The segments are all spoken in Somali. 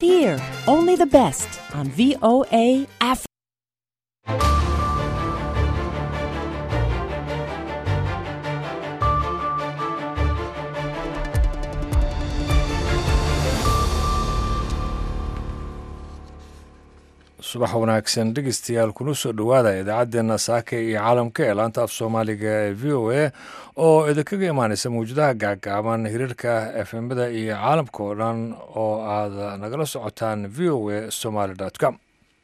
Here, only the best on VOA Africa. subax wanaagsan dhegeystayaal kuna soo dhowaada idaacaddeenna saaka iyo caalamka ee laanta af soomaaliga ee v o a oo idinkaga imaaneysa mawjadaha gaagaaban hiriirka efemada iyo caalamka oo dhan oo aad nagala socotaan v o a somaly com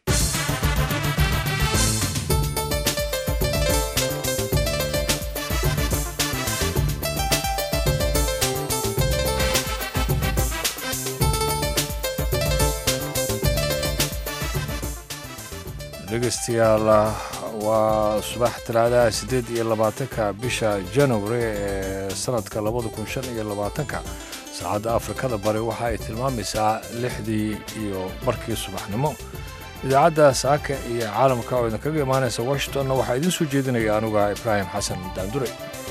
dhegeystayaal waa subax talaadaha siddeed iyo labaatanka bisha january ee sanadka labada kun shan iyo labaatanka saacadda afrikada bari waxa ay tilmaamaysaa lixdii iyo barkii subaxnimo idaacadda saaka iyo caalamka oo idinkaga imaanaysa washingtonna waxaa idiin soo jeedinaya anuga ibraahim xasan daandure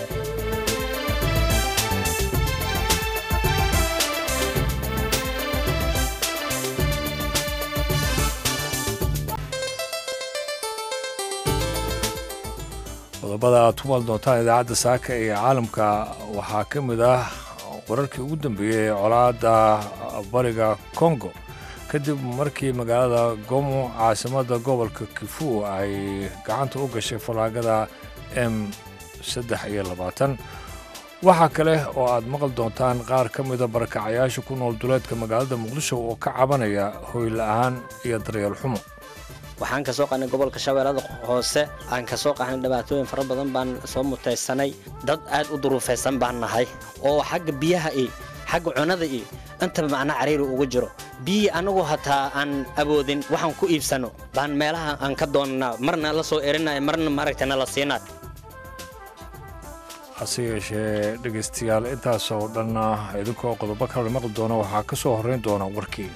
qodobada aad ku maal doontaan idaacadda saaka ee caalamka waxaa ka mid ah wararkii ugu dambeeyey ee colaadda bariga kongo kadib markii magaalada gomo caasimadda gobolka kifu ay gacanta u gashay fallaagada m saddex iyo labaatan waxaa kale oo aad maqal doontaan qaar ka mida barakacayaasha ku nool duleedka magaalada muqdisho oo ka cabanaya hoy la-aan iyo daryeel xumo waxaan ka soo qahnay gobolka shabeellada hoose aan ka soo qahnay dhibaatooyin fara badan baan soo mutaysanay dad aad u duruufaysan baan nahay oo xagga biyaha iyo xagga cunada iyo intaba macna cariiri ugu jiro biyihii annagu hataa aan awoodin waxaan ku iibsanno baan meelaha aan ka doonnaa marna la soo erinaya marna maaragtay nala siinay hase yeeshee dhegaystayaal intaasoo dhanna idinkoo qodobo kala maqli doona waxaa ka soo horrayn doona warkii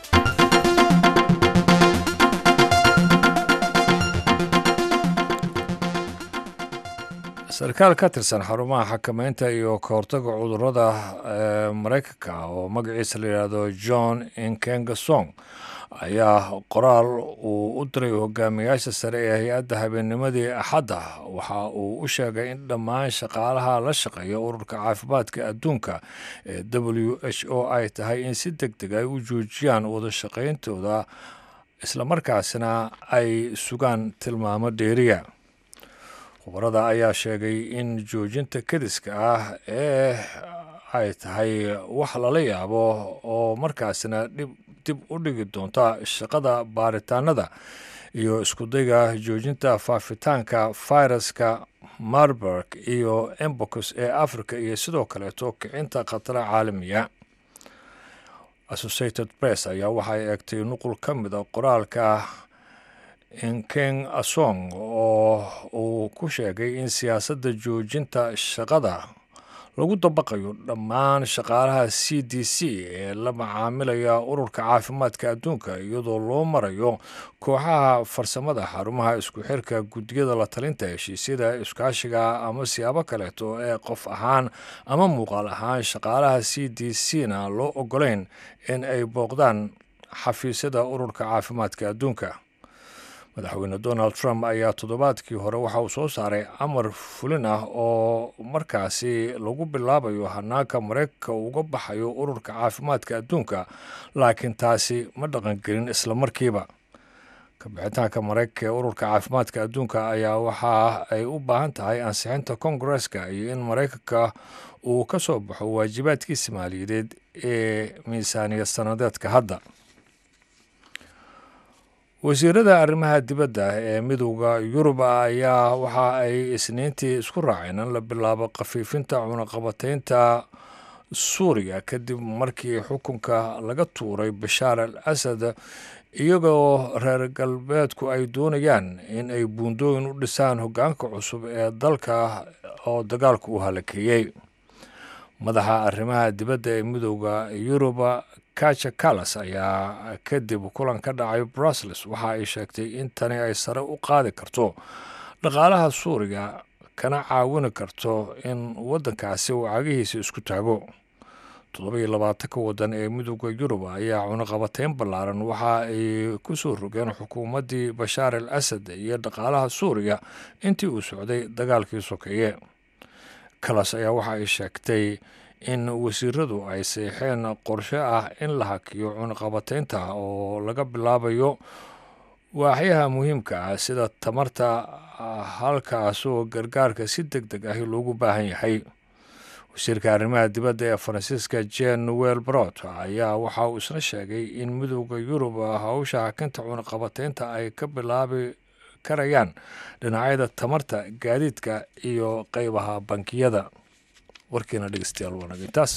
sarkaal ka tirsan xarumaha xakamaynta iyo ka hortaga cudurrada ee maraykanka oo magaciisa la yidhaahdo john inkengasong ayaa qoraal uu u diray hogaamiyaasha sare ee hay-adda habeennimadii axadda waxa uu u sheegay in dhammaan shaqaalaha la shaqeeya ururka caafimaadka adduunka ee w h o ay tahay in si deg deg ay u joojiyaan wada shaqayntooda islamarkaasina ay sugaan tilmaamo dheeriya khubarada ayaa sheegay in joojinta kediska ah ee ay tahay wax lala yaabo oo markaasina dhib dib u dhigi doonta shaqada baaritaanada iyo iskudayga joojinta faafitaanka fayraska marburg iyo embocus ee africa iyo sidoo kaleeto kicinta khatara caalamiya associated press ayaa waxay eegtay nuqul ka mida qoraalka inkeng asong oo uu ku sheegay in siyaasadda joojinta shaqada lagu dabaqayo dhammaan shaqaalaha c d c ee la macaamilaya ururka caafimaadka adduunka iyadoo loo marayo kooxaha farsamada xarumaha isku xirka guddiyada la talinta heshiisyada iskaashiga ama siyaabo kaleeto ee qof ahaan ama muuqaal ahaan shaqaalaha c d c na loo ogolayn in ay booqdaan xafiisyada ururka caafimaadka adduunka madaxweyne donald trump ayaa toddobaadkii hore waxa uu soo saaray amar fulin ah oo markaasi lagu bilaabayo hanaanka maraykanka uga baxayo ururka caafimaadka adduunka laakiin taasi ma dhaqangelin islamarkiiba kabixitaanka maraykanka ee ururka caafimaadka adduunka ayaa waxa ay u baahan tahay ansixinta kongareska iyo in maraykanka uu ka soo baxo waajibaadkiisa maaliyadeed ee miisaaniyad sanadeedka hadda wasiirada arrimaha dibadda ee midowda yurub ayaa waxa ay isniintii isku raaceen in la bilaabo khafiifinta cunaqabataynta suuriya kadib markii xukunka laga tuuray bashaar al asad iyagoo reer galbeedku ay doonayaan in ay buundooyin u dhisaan hoggaanka cusub ee dalka oo dagaalka u halakeeyey madaxa arrimaha dibadda ee midowda yuruba kaja kalas ayaa kadib kulan ka dhacay brussels waxa ay sheegtay in tani ay sare u qaadi karto dhaqaalaha suuriya kana caawini karto in waddankaasi uu cagihiisa isku taago toddoba-iyo labaatanka waddan ee midooda yurub ayaa cunaqabateyn ballaaran waxa ay ku soo rogeen xukuumaddii bashaar al asad iyo dhaqaalaha suuriya intii uu socday dagaalkii sokeeye kalas ayaa waxa ay sheegtay in wasiiradu ay seexeen qorshe ah in la hakiyo cunaqabateynta oo laga bilaabayo waaxyaha muhiimka ah sida tamarta halkaasoo gargaarka si deg deg ahi loogu baahan yahay wasiirka arrimaha dibadda ee faransiiska jen wel brot ayaa waxa uu isna sheegay in midooda yurub hawsha hakinta cunaqabateynta ay ka bilaabi karayaan dhinacyada tamarta gaadiidka iyo qeybaha bankiyada warkiina dhegeystayaal waa naga intaas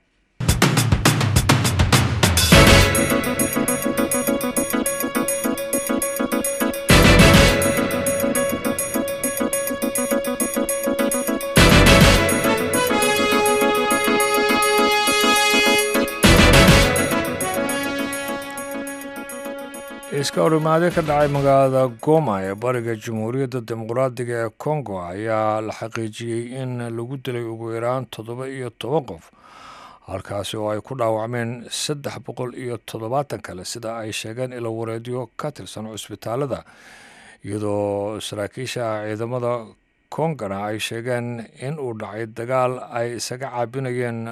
iska horimaade ka dhacay magaalada goma ee bariga jamhuuriyadda dimuqraadiga ee kongo ayaa la xaqiijiyey in lagu dilay ugu yaraan toddoba iyo toban qof halkaasi oo ay ku dhaawacmeen saddex boqol iyo toddobaatan kale sida ay sheegeen ilo wareedyo ka tirsan cusbitaalada iyadoo saraakiisha ciidamada kongana ay sheegeen in uu dhacay dagaal ay isaga caabinayeen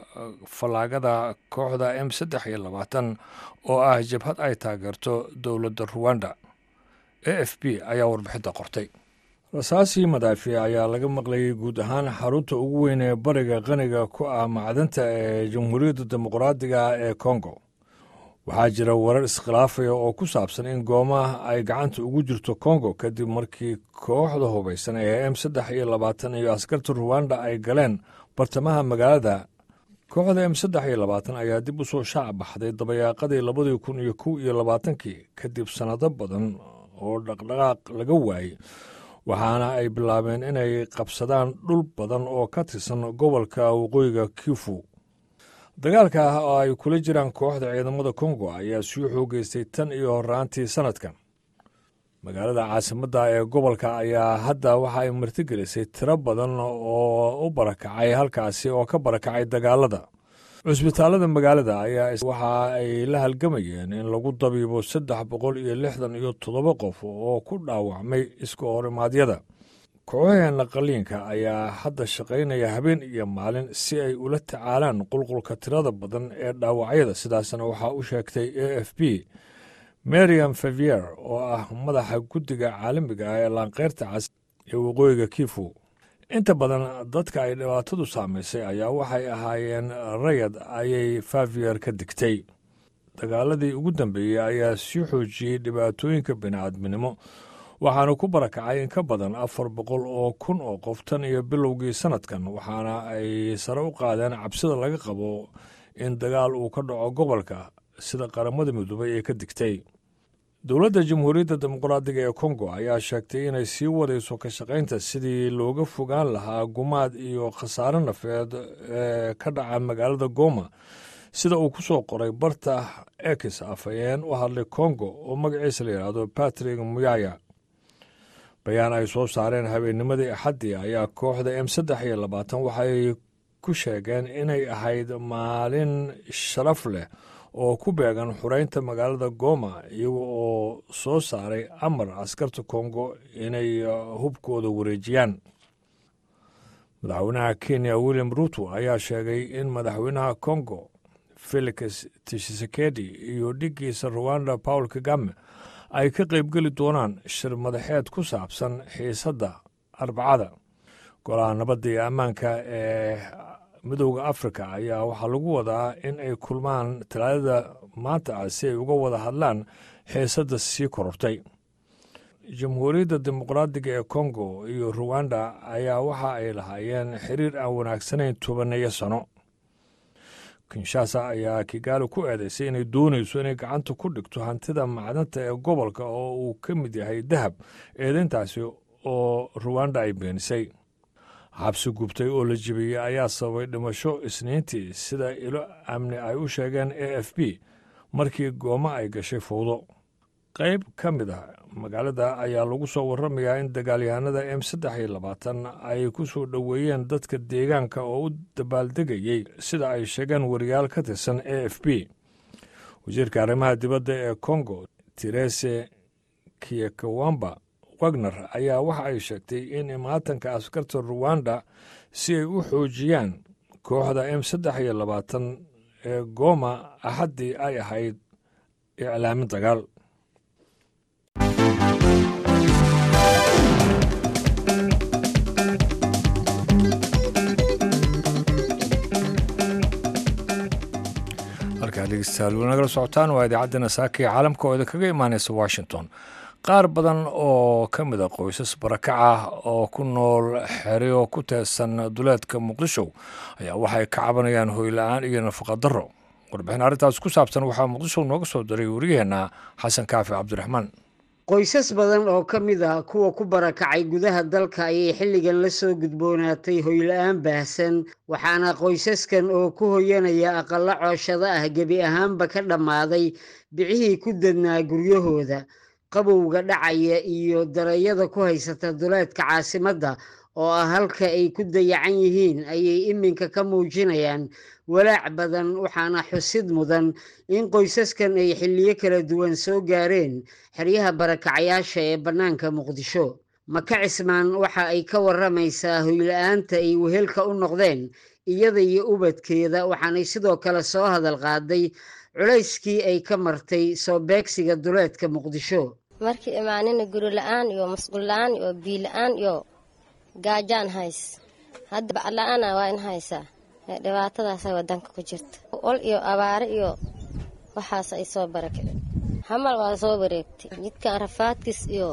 fallaagada kooxda m saddex iyo labaatan oo ah jabhad ay taageerto dowladda ruwanda a f b ayaa warbixinta qortay rasaasii madaafiic ayaa laga maqlayay guud ahaan xarunta ugu weyn ee bariga qaniga ku ah macdanta ee jamhuuriyadda dimuqraadiga ee kongo waxaa jira warar iskhilaafaya oo ku saabsan in goomaha ay gacanta ugu jirto kongo kadib markii kooxda hubaysan ee m saddex iyo labaatan iyo askarta ruwanda ay galeen bartamaha magaalada kooxda m saddex iyo labaatan ayaa dib u soo shaac baxday dabayaaqadii labadii kun iyo kow iyo labaatankii kadib sannado badan oo dhaqdhaqaaq laga waayey waxaana ay bilaabeen inay qabsadaan dhul badan oo ka tirsan gobolka waqooyiga kifu dagaalka ah oo ay kula jiraan kooxda ciidamada kongo ayaa sii xoogeystay tan iyo horaantii sannadkan magaalada caasimadda ee gobolka ayaa hadda waxa ay martigelisay tiro badan oo u barakacay halkaasi oo ka barakacay dagaalada cusbitaalada magaalada ayaa waxa ay la halgamayeen in lagu dabiibo saddex boqol iyo lixdan iyo toddoba qof oo ku dhaawacmay iska horimaadyada kooxaheena qaliinka ayaa hadda shaqaynaya habeen iyo maalin si ay ula tacaalaan qulqulka tirada badan ee dhaawacyada sidaasna waxaa u sheegtay a f b mariam favier oo ah madaxa guddiga caalamiga ah ee laanqeyrta cas ee waqooyiga kifu inta badan dadka ay dhibaatadu saamaysay ayaa waxay ahaayeen rayad ayay favier ka digtay dagaaladii ugu dambeeyey ayaa sii xoojiyey dhibaatooyinka bini'aadminimo waxaana ku barakacay in ka badan afar boqol oo kun oo qof tan iyo bilowgii sannadkan waxaana ay sare u qaadeen cabsida laga qabo in dagaal uu ka dhaco gobolka sida qaramada midoobay ee ka digtay dowladda jamhuuriyadda dimuqraadiga ee kongo ayaa sheegtay inay sii wadayso ka shaqaynta sidii looga fogaan lahaa gumaad iyo khasaare nafeed ee ka dhaca magaalada goma sida uu ku soo qoray barta ekis afhayeen u hadlay kongo oo magaciisa la yidhaahdo patrick muyaya bayaan ay soo saareen habeennimadii axaddii ayaa kooxda m saddex iyo labaatan waxay ku sheegeen inay ahayd maalin sharaf leh oo ku beegan xureynta magaalada goma iyaga oo soo saaray amar askarta kongo inay hubkooda wareejiyaan madaxweynaha kenya william ruto ayaa sheegay in madaxweynaha kongo felix tshisekedi iyo dhiggiisa ruwanda paul kagame ay ka qaybgeli doonaan shir madaxeed ku saabsan xiisadda arbacada golaha nabadda iyo ammaanka ee midowda afrika ayaa waxaa lagu wadaa in ay kulmaan talaadada maanta ah si ay uga wada hadlaan xiisadda sii korortay jamhuuriyadda dimuqraadiga ee kongo iyo ruwanda ayaa waxa ay lahaayeen xiriir aan wanaagsanayn tobaneeyo sano kinshasa ayaa kigaali ku eedaysay inay doonayso inay gacanta ku dhigto hantida macdanta ee gobolka oo uu ka mid yahay dahab eedayntaasi oo ruwanda ay beenisay xabsi gubtay oo la jebiyey ayaa sababay dhimasho isniintii sida ilo amni ay u sheegeen a f b markii gooma ay gashay fowdo qayb ka mid ah magaalada ayaa lagu soo waramayaa in dagaalyahanada m saddex iyo labaatan ay ku soo dhoweeyeen dadka deegaanka oo u dabaaldegayey sida ay sheegeen wariyaal ka tirsan a f b wasiirka arrimaha dibadda ee congo terese kiyekawamba wagner ayaa waxa ay sheegtay in imaatanka askarta ruwanda si ay u xoojiyaan kooxda m saddex iyo labaatan ee gooma axaddii ay ahayd iclaamin dagaal halkaa dhegeystayaal weli nagala socotaan waa idaacaddana saaka ee caalamka oo idinkaga imaaneysa washington qaar badan oo ka mid a qoysas barakac ah oo ku nool xeryo ku teesan duleedka muqdisho ayaa waxay ka cabanayaan hoyla-aan iyo nafaqadaro warbixin arrintaas ku saabsan waxaa muqdisho nooga soo diray wariyaheenna xasan kaafi cabdiraxmaan qoysas badan oo ka mid ah kuwa ku barakacay gudaha dalka ayay xilligan la soo gudboonaatay hoyla-aan baahsan waxaana qoysaskan oo ku hoyanaya aqallo cooshado ah gebi ahaanba ka dhammaaday bicihii ku dadnaa guryahooda qabowga dhacaya iyo darayada ku haysata duleedka caasimadda oo ah halka ay ku dayacan yihiin ayay iminka ka muujinayaan walaac badan waxaana xusid mudan in qoysaskan ay xilliyo kala duwan soo gaareen xeryaha barakacayaasha ee bannaanka muqdisho maka cismaan waxa ay ka waramaysaa hoyla-aanta ay wehelka u noqdeen iyada iyo ubadkeeda waxaanay sidoo kale soo hadal qaaday culayskii ay ka martay soo beegsiga duleedka muqdisho markii imaanina guri la-aan iyo masquul la-aan iyo bii la-aan iyo gaajaan hays hadda bacla-aana waa in haysaa dhibaatadaasa wadanka ku jirta ol iyo abaare iyo waxaas ay soo barakiceen hamal waa soo wareegtay jidkan rafaadkiis iyo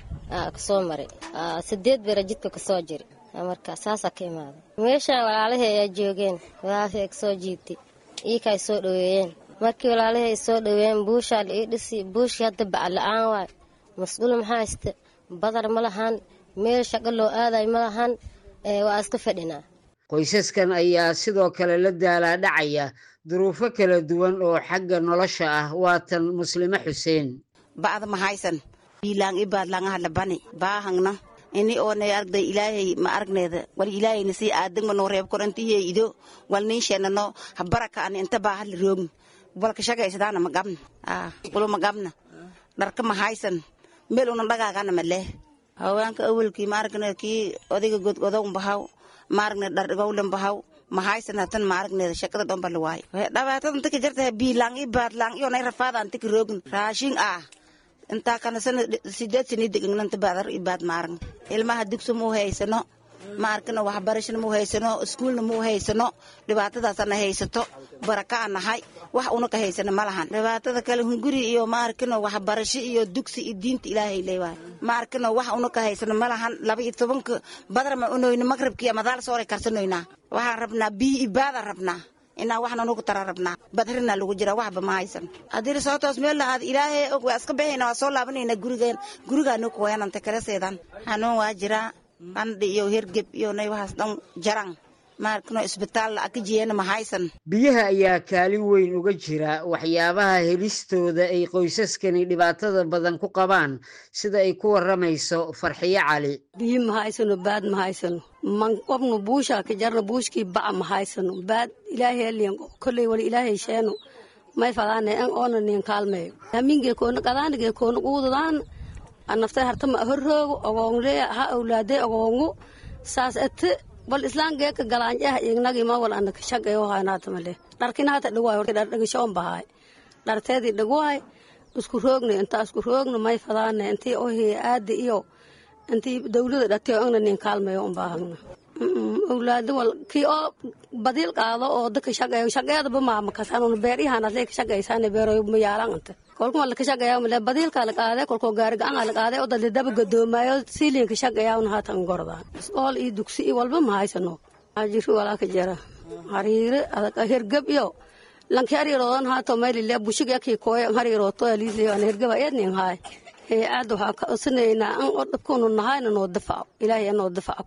kasoo maray sideed bera jidka kasoo jiri marka saasaa ka imaaday meeshaan walaalahii ayaa joogeen walaalahii ay kasoo jiibtay iika ay soo dhoweeyeen markii walaalihii ay soo dhoweeyeen buushaa la ii dhisi buushii hadda bacla-aan waay mas-uul maxaa haysta badar ma lahan meel shaqo loo aadayo ma lahan waa iska fadhinaa qoysaskan ayaa sidoo kale la daalaa dhacaya duruufo kala duwan oo xagga nolosha ah waatan muslime xuseen ba'da ma haysan biilaan ibaadlaangaha labani baahangna ini oonay aragday ilaahay ma aragneeda wal ilaahayna sii aadagma noo reeb korantihiye ido wal niinsheenano habaraka ani inta baa hadla roogn walka shagaysadaana ma gabna walo ma gabna dharka ma haysan meel una dhagaagana ma leh haweenka awalkii ma aragne kii odayga godgodown bahaw ma aragne dhardhigowlen bahaw ma haysan hatan ma aragneeda shakada dhomba la waayo dhabaatadan tika jartaha biilaan i baadlaan iyonay rafaadaan tika roogn raashin ah intaa kana sana sideed sani degangnanta baadar ibaad ma aragn ilmaha dugso muu haysano ma arkana waxbarashana muu haysano iskuulna muu haysano dhibaatadaasana haysato baraka a nahay wax una ka haysana ma lahan dhibaatada kale hunguri iyo ma arkano waxbarasho iyo dugsi iyo diinta ilaahay leewaay ma arkano wax una ka haysano ma lahan laba iyo tobanka badar ma unoyno magribkiiyo madaal sooray karsanoynaa waxaan rabnaa biyo ibaada rabnaa inaa waxna nugu tara rabnaa badrina lagu jira waxba ma haysan haddii soo toos meel lahaad ilaahay og waa iska baxayna waa soo laabanayna gurigeen gurigaanu kuwayananta kala seedan xanuun waa jiraa qandhi iyo hergeb iyo nay waxaas dhan jaran maarkano isbitaal ka jiyana ma haysan biyaha ayaa kaalin weyn uga jira waxyaabaha helistooda ay qoysaskani dhibaatada badan ku qabaan sida ay ku waramayso farxiyo cali biyo ma haysano baad ma haysano man qobno buushaa ka jarno buushkii baca ma haysano baad ilaahay eliyan kolley wali ilaahay sheeno may fadaane an oona nin kaalmeeyo haminge koona qadaanige koona quudadaan anaftay hartama horroogo ogoongle ha awlaade ogoongu saas ete bal islaangeeka galaanjaha ignagi ma wal ana kashagayo haanatamale dharkina hata dhigwaay horta dhar dhigishoon bahaay dharteedii dhigwaay isku roogna intaa isku roogna may fadaane intii ohi aadi iyo intii dawlada dhatiyo ingna nin kaalmayo un baahagna awlaado wal kii oo badiil qaado oo dadka shaqeeyo shaqeedaba maama kasanun beeryahan adlee ka shaqaysaane beeroy mayaalan anta kolkuma la ka shaqeeya male badiilka la qaade kolkoo gaari gacan la qaade oo dadle daba gadoomayo siiliin ka shaqeeya un haatan gordaan iskool iyo dugsi iyo walba ma haysano ajiri walaa ka jira hariire adag hergab iyo lanki hariiroodan haato maylile bushig yakii kooye hariirooto aliisle an hergaba eednin haay ee aad waxaa ka codsanaynaa an oo dhabkuunu nahayna noo dafaco ilaahay anoo dafaco kore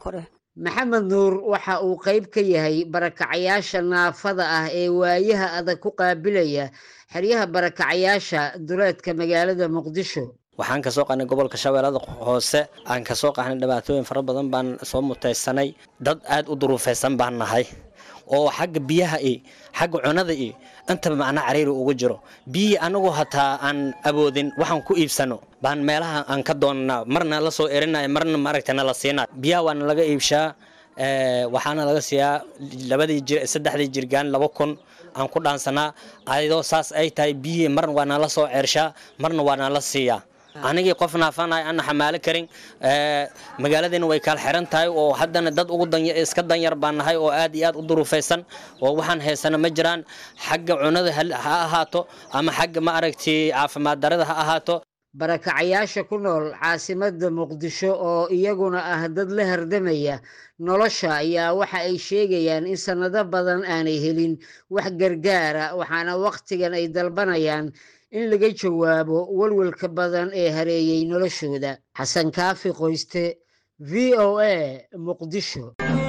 maxamed nuur waxa uu qayb ka yahay barakacayaasha naafada ah ee waayaha adag ku qaabilaya xeryaha barakacayaasha duleedka magaalada muqdisho waxaan kasoo qahnay gobolka shabeellada hoose aan kasoo qahnay dhibaatooyin fara badan baan soo mutaysanay dad aad u duruufaysan baan nahay oo xagga biyaha i xagga cunada i intaba macna cariiri ugu jiro biyihii anagu hataa aan awoodin waxaan ku iibsano baan meelaha aan ka doonnaa marna la soo erinaya marna maaragta nala siinay biyaha waana laga iibshaa waxaana laga siiyaa labadii jir saddexdii jirgaan laba kun aan ku dhaansanaa ayadoo saas ay tahay biyihii marna waa nala soo ceershaa marna waa nala siiyaa anigii qof naafanay ana xamaalo karin magaaladiina way kala xiran tahay oo haddana dad ugu iska danyar baan nahay oo aad iyo aad u duruufaysan oo waxaan haysana ma jiraan xagga cunada ha ahaato ama xagga ma aragtay caafimaad darada ha ahaato barakacayaasha ku nool caasimadda muqdisho oo iyaguna ah dad la hardamaya nolosha ayaa waxa ay sheegayaan in sannado badan aanay helin wax gargaara waxaana wakhtigan ay dalbanayaan in laga jawaabo walwalka badan ee hareeyey noloshooda xasan kaafi qoyste v o a muqdisho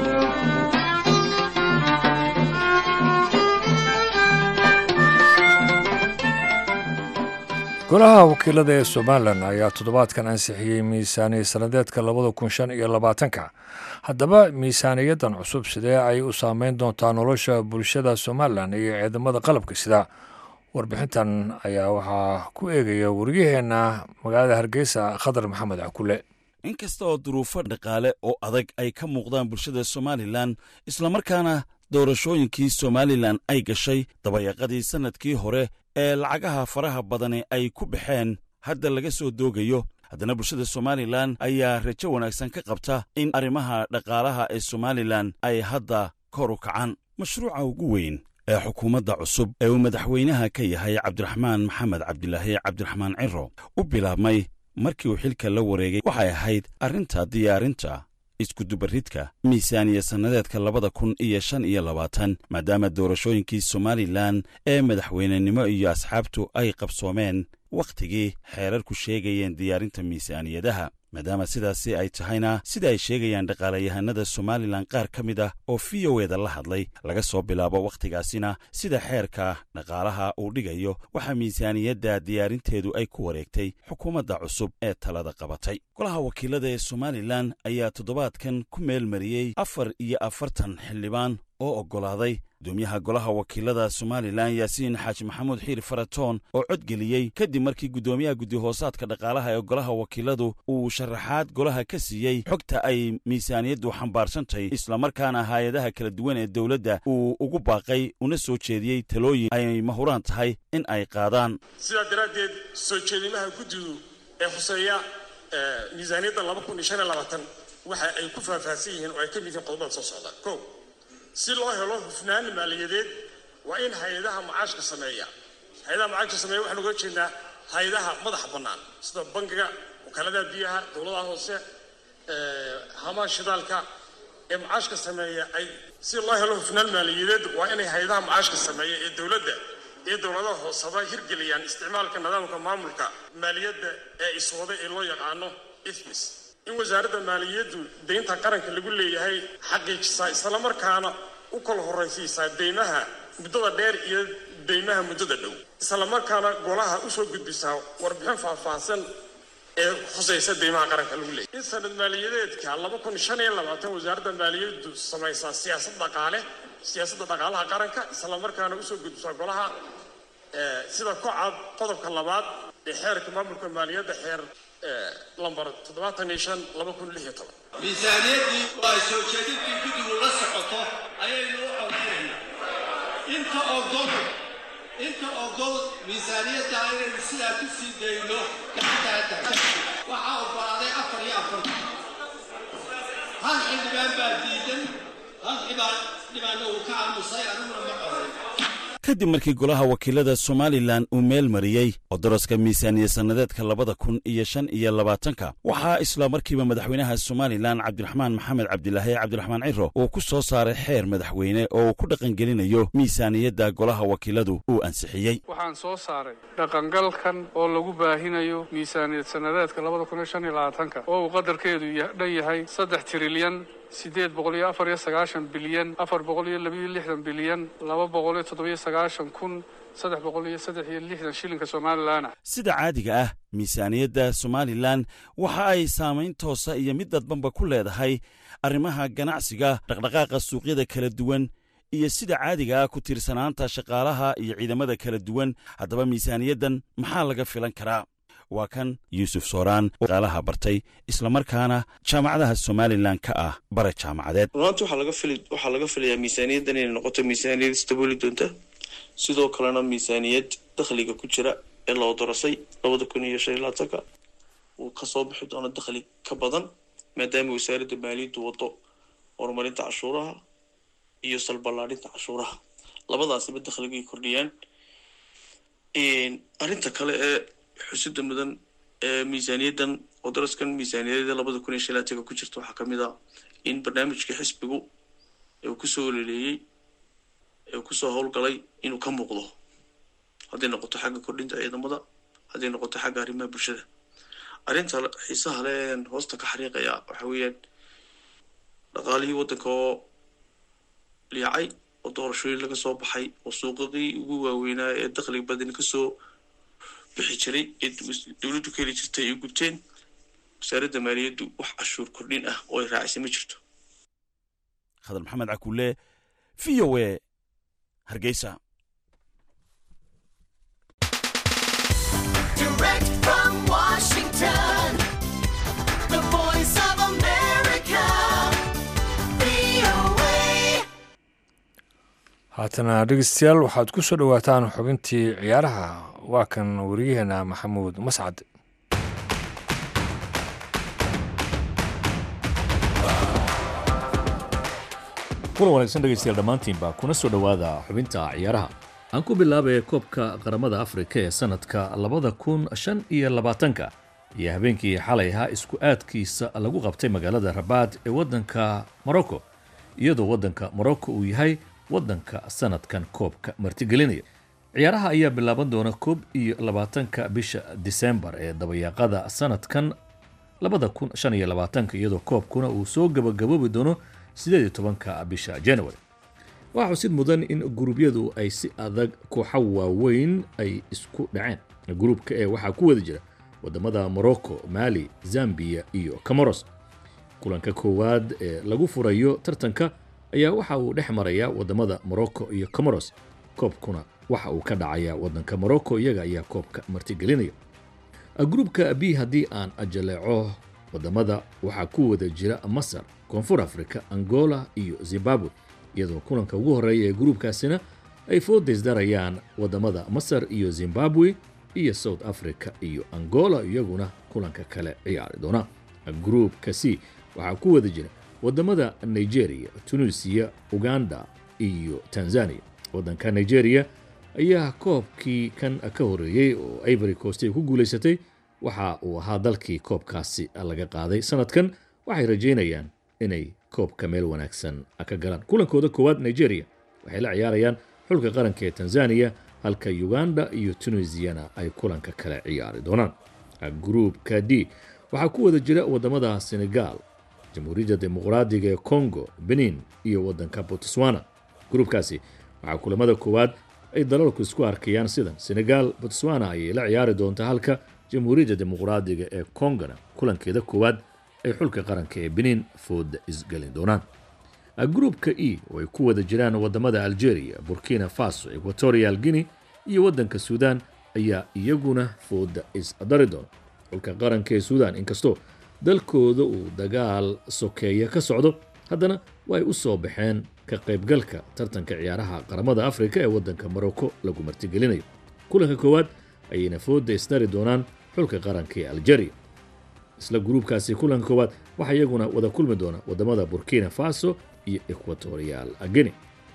golaha wakiilada ee somalilan ayaa toddobaadkan ansixiyey miisaaniya sannadeedka labada kun shan iyo labaatanka haddaba miisaaniyaddan cusub sidee ay u saameyn doontaa nolosha bulshada somalilan iyo ciidamada qalabka sida warbixintan ayaa waxaa ku eegaya wariyaheenna magaalada hargeysa khadar maxamed cakule inkasta oo duruufo dhaqaale oo adag ay ka muuqdaan bulshada somalilan islamarkaana doorashooyinkii somalilan ay gashay dabayaqadii sannadkii hore ee lacagaha faraha badani ay ku baxeen hadda laga soo doogayo haddana bulshada somalilan ayaa rajo wanaagsan ka qabta in arrimaha dhaqaalaha ee somalilan ay hadda kor u kacaan mashruuca ugu weyn ee xukuumadda cusub ee uu madaxweynaha ka yahay cabdiraxmaan maxamed cabdilaahi cabdiraxmaan ciro u bilaabmay markii uu xilka la wareegay waxay ahayd arrinta diyaarinta iskudubaridka miisaaniya sannadeedka labada kun iyo shan iyo labaatan maadaama doorashooyinkii somalilan ee madaxweynenimo iyo asxaabtu ay qabsoomeen wakhtigii xeerarku sheegayeen diyaarinta miisaaniyadaha maadaama sidaasi ay tahayna sida ay sheegayaan dhaqaalayahanada somalilan qaar ka mid ah oo v o eda la hadlay laga soo bilaabo wakhtigaasina sida xeerka dhaqaalaha uu dhigayo waxaa miisaaniyadda diyaarinteedu ay ku wareegtay xukuumadda cusub ee talada qabatay golaha wakiilada ee somalilan ayaa toddobaadkan ku meel mariyey afar iyo afartan xildhibaan oo oggolaaday gudoomiyaha golaha wakiilada somalilan yaasiin xaaji maxamuud xiir faratoon oo codgeliyey kadib markii guddoomiyaha guddihoosaadka dhaqaalaha ee golaha wakiiladu uu sharaxaad golaha ka siiyey xogta ay miisaaniyaddu xambaarsantahy islamarkaana hay-adaha kala duwan ee dowladda uu ugu baaqay una soo jeediyey talooyin ay mahuraan tahay in ay qaadaan sidaa daraaddeed soo jeedimaha guddigu ee khuseeya miisaaniyadda laba kun iyo shan iyo labaatan waxa ay ku faahfaahsan yihiin oo ay ka mid yihiin qodobada soo socda ko si loo helo hufnaan maaliyadeed waa in hay-adaha macaashka sameeya hay-adaha macaashka sameeya waxaan uga jeednaa hay-adaha madaxa bannaan sida bangiga wakaaladaha biyaha dowladaha hoose hamaha shidaalka ee macaashka sameeya ay si loo helo hufnaan maaliyadeed waa inay hay-adaha macaashka sameeya ee dowladda iyo dowladaha hooseba hirgeliyaan isticmaalka nidaamka maamulka maaliyadda ee iswada ee loo yaqaano ifmis in wasaaradda maaliyaddu deynta qaranka lagu leeyahay xaqiijisaa islamarkaana u kala horraysiisaa deymaha muddada dheer iyo deymaha muddada dhow islamarkaana golaha usoo gudbisaa warbixin faahfaahsan ee khusaysa deymaha qaranka lagu leeyahay in sanad maaliyadeedka laba kun shan iyo labaatan wasaaradda maaliyaddu samaysaa siyaasad dhaqaale siyaasadda dhaqaalaha qaranka islamarkaana usoo gudbisaa golaha sida ku cad qodobka labaad ee xeerka maamulka maaliyadda xeer lambar toddobaatan iyo shan laba kun lix iyo toban miisaaniyaddii oo ay soo jeedintii guddigu la socoto ayaynu u codinaynaa inta ogol inta ogol miisaaniyadda inaynu sidaa ku sii dayno gacantaada waxaa oggolaaday afar iyo afartan hal xildhibaan baa diidan hal xibaan dhibaanna uu ka aamusay aniguna ma coday kadib markii golaha wakiilada somalilan uu meel mariyey oo daraska miisaaniya sannadeedka labada kun iyo shan iyo labaatanka waxaa isla markiiba madaxweynaha somalilan cabdiraxmaan maxamed cabdilaahi cabdiraxmaan ciro uu ku soo saaray xeer madaxweyne oo uu ku dhaqangelinayo miisaaniyadda golaha wakiiladu uu ansixiyey waxaan soo saaray dhaqangalkan oo lagu baahinayo miisaaniyad sannadeedka labada kun iyo shan iyo labaatanka oo uu qadarkeedu dhan yahay saddex tirilyan siddeed boqol iyo afar iyo sagaashan bilyan afar boqol iyo labiyo lixdan bilyan laba boqol iyo toddobiyo sagaashan kun saddex boqol iyo saddex iyo lixdan shilinka somalilan ah sida caadiga ah miisaaniyadda somalilan waxa ay saamayn toosa iyo mid dadbanba ku leedahay arrimaha ganacsiga dhaqdhaqaaqa suuqyada kala duwan iyo sida caadiga ah ku tiirsanaanta shaqaalaha iyo ciidamada kala duwan haddaba miisaaniyaddan maxaa laga filan karaa waa kan yuusuf sooraan oo shaqaalaha bartay islamarkaana jaamacadaha somalilan ka ah bare jaamacadeed runaanti waxaa laga fili waxaa laga filayaa miisaaniyaddan inay noqoto miisaaniyad isdabooli doonta sidoo kalena miisaaniyad dakhliga ku jira ee loo dorasay labada kun iyo shan iyo labaatanka uu kasoo bixi doono dakhli ka badan maadaama wasaaradda maaliyaddu wado horumarinta cashuuraha iyo salballaadhinta cashuuraha labadaasiba dakhligay kordhiyaan arrinta kale ee xusida mudan ee miisaaniyaddan oo daraskan miisaaniyadda labada kun iyo shan iyo labaatanka ku jirta waxaa kamid ah in barnaamijka xisbigu uu kusoo ololeeyey ee kusoo howlgalay inuu ka muuqdo hadday noqoto xagga kordhinta ciidamada hadday noqoto xagga arrimaha bulshada arrinta xiisaha le een hoosta ka xariiqaya waxa weeyaan dhaqaalihii waddanka oo liicay oo doorashooyin laga soo baxay oo suuqadii ugu waaweynaa ee dakhliga badan kasoo bixi jiray ee dowladdu ka heli jirtay ay gubteen wasaaradda maaliyaddu wax cashuur kordhin ah oo ay raacisay ma jirto khadar maxamed cakuule v o e hargeysa Direct from Washington, the voice of America, VOA. haatana dhegeystayaal waxaad ku soo dhowaataan xubintii ciyaaraha waa kan wariyaheena maxamuud mascad kulan wanaagsan dhegaystayaal dhammaantiinba kuna soo dhowaada xubinta ciyaaraha aan ku bilaabay koobka qaramada afrika ee sanadka labada kun shan iyo labaatanka iyo habeenkii xalay ahaa isku aadkiisa lagu qabtay magaalada rabaad ee waddanka morocco iyadoo waddanka morocco uu yahay waddanka sanadkan koobka martigelinaya ciyaaraha ayaa bilaaban doona koob iyo labaatanka bisha disembar ee dabayaaqada sanadkan labada kun shan iyo labaatanka iyadoo koobkuna uu soo gabagaboobi doono sideed iyo tobanka bisha january waxaa xusid mudan in guruubyadu ay si adag kooxa waaweyn ay isku dhaceen gruubka ee waxaa ku wada jira wadamada morocco mali zambia iyo camoros kulanka koowaad ee lagu furayo tartanka ayaa waxa uu dhex maraya wadamada morocco iyo comoros koobkuna waxa uu ka dhacaya wadanka morocco iyaga ayaa koobka martigelinaya gruubka b haddii aan ajaleeco wadamada waxaa ku wada jira masar koonfur africa angola iyo zimbabwe iyadoo kulanka ugu horeeya ee gruubkaasina ay foodaysdarayaan wadamada masar iyo zimbabwe iyo south africa iyo angola iyaguna kulanka kale ciyaari doona gruubka c waxaa ku wada jira wadamada nigeria tunisiya uganda iyo tanzania wadanka nigeria ayaa koobkii kan ka horeeyey oo ivory coast ay ku guulaysatay waxa uu ahaa dalkii koobkaasi laga qaaday sanadkan waxay rajaynayaan inay koobka meel wanaagsan ka galaan kulankooda koowaad nigeria waxay la ciyaarayaan xulka qaranka ee tanzania halka uganda iyo tunisiyana ay kulanka kale ciyaari doonaan gruubka d waxaa ku wada jira wadamada senegal jamhuuriyadda dimuqraadiga ee congo benin iyo wadanka botswana gruubkaasi waxaa kulamada koowaad ay dalalku isku arkayaan sidan senegal botswana ayay la ciyaari doontaa halka jamhuuriyadda dimuqraadiga ee congona kulankeeda koowaad ay xulka qaranka ee benin fooda isgelin doonaan gruubka e oo ay ku wada jiraan wadamada algeria burkina faso equatorial guinea iyo wadanka suudan ayaa iyaguna fooda isdari doona xulka qaranka ee suudan inkastoo dalkooda uu dagaal sokeeya ka socdo haddana way u soo baxeen ka qaybgalka tartanka ciyaaraha qaramada afrika ee wadanka morocco lagu martigelinayo kulanka koowaad ayayna fooda isdari doonaan xulka qaranka ee algeria isla gruubkaasi kulanka koowaad waxaa iyaguna wada kulmi doona wadamada burkina faso iyo equatorial guinea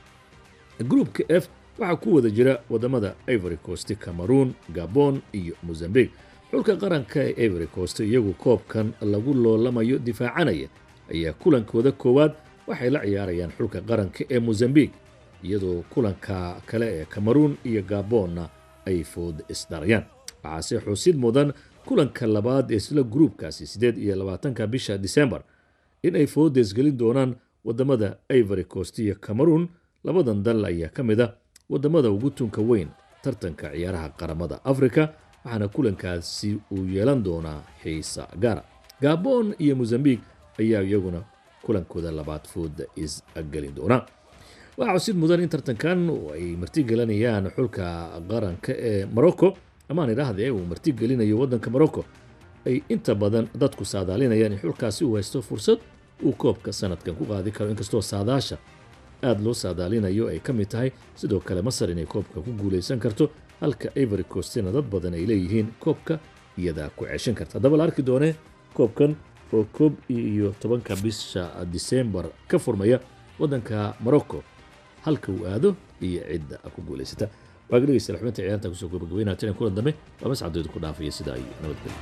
gruubka f waxaa ku wada jira wadamada ivory coast cameroon gabon iyo mozambique xulka qaranka ee ivory coast iyagu koobkan lagu loolamayo difaacanaya ayaa kulankooda koowaad waxay la ciyaarayaan xulka qaranka ee mozambique iyadoo kulanka kale ee cameroon iyo gabonna ay food isdarayaan waxaase xusid mudan kulanka labaad ee isla gruubkaasi siddeed iyo labaatanka bisha disembar in ay foodeesgelin doonaan wadamada ivory coast iyo cameroon labadan dal ayaa ka mid a wadamada ugu tunka weyn tartanka ciyaaraha qaramada afrika waxaana kulankaasi uu yeelan doonaa xiisa gaara gabon iyo mozambique ayaa iyaguna kulankooda labaad fooda isgelin doona waxaa cusid mudan in tartankan ay martigelinayaan xulka qaranka ee morocco amaan idhaahdee uu martigelinayo wadanka morocco ay inta badan dadku saadaalinayaan in xulkaasi uu haysto fursad uu koobka sanadkan ku qaadi karo inkastoo saadaasha aada loo saadaalinayo ay ka mid tahay sidoo kale masar inay koobka ku guuleysan karto halka ivory coastina dad badan ay leeyihiin koobka iyadaa ku ceshan karta haddaba la arki doonee koobkan oo koob iyo tobanka bisha disembar ka furmaya wadanka morocco halka uu aado iyo cidda ku guuleysata waaga dhegeysta xubinta ciyaarta kusoo gabagabeynaa tiran kulan dambe waa mascadooda ku dhaafaya sida ay nabadgelyo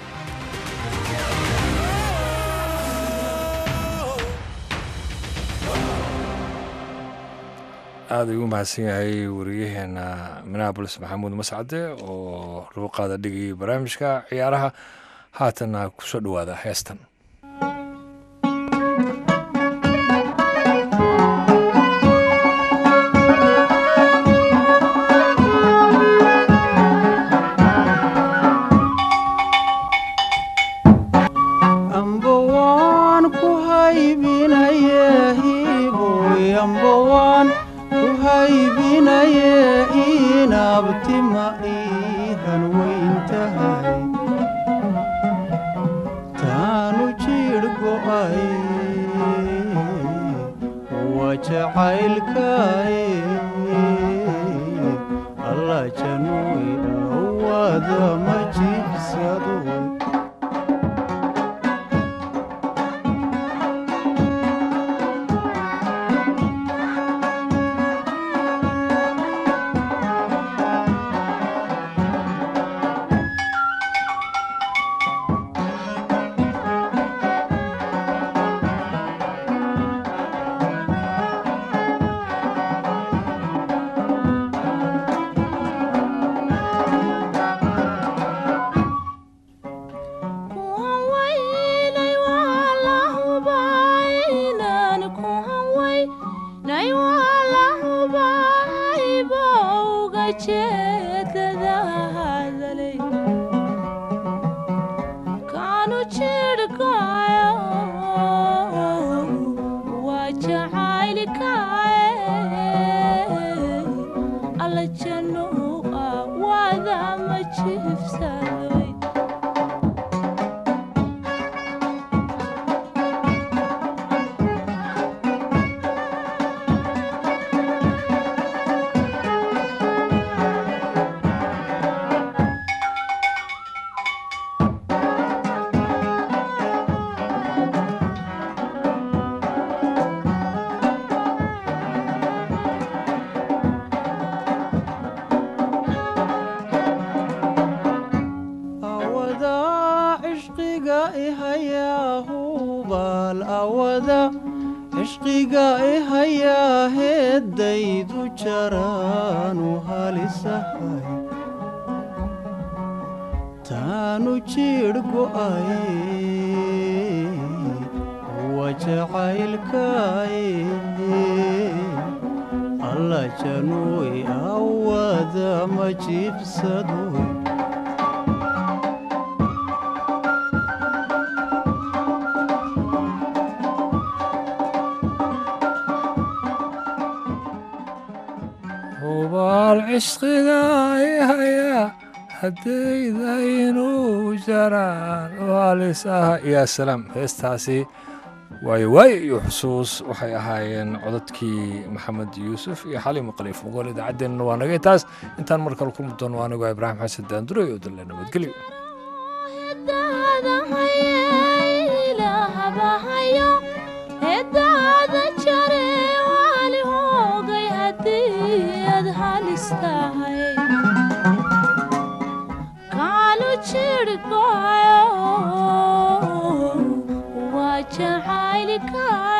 aada ayuu mahadsan yahay wariyaheena minneabolis maxamuud mascade oo luuqaada dhigayay barnaamijka ciyaaraha haatanna kusoo dhowaada heestan amba waan ku haybinaye hiboy amba waan ku haybinaye inabtima iihan weyn tahay taanu jidh go'ay waa jacaylkaay alla januy awada ma jibsado awada cishqiga ihayaa hubaal awada cishqiga ihayaa heeddaydu jaraanu halisahay taanu jidh go'ay waa jacaylkaay alla januy awada ma jibsadoy hubaal cishqiga ihaya haddaydainu jaraan waalis ah yaa salaam heestaasi waayo waayo iyo xusuus waxay ahaayeen codadkii maxamed yuusuf iyo xaliim khaliif mugool idaacaddeenna waa nagay taas intaan mar kale kulmi doono anigoo ibraahim xasan daanduray oo dalle nabadgelyo edaada jare waali hoogay haddii aad halis tahay kaanu jidhgoyo waa jacaylkaa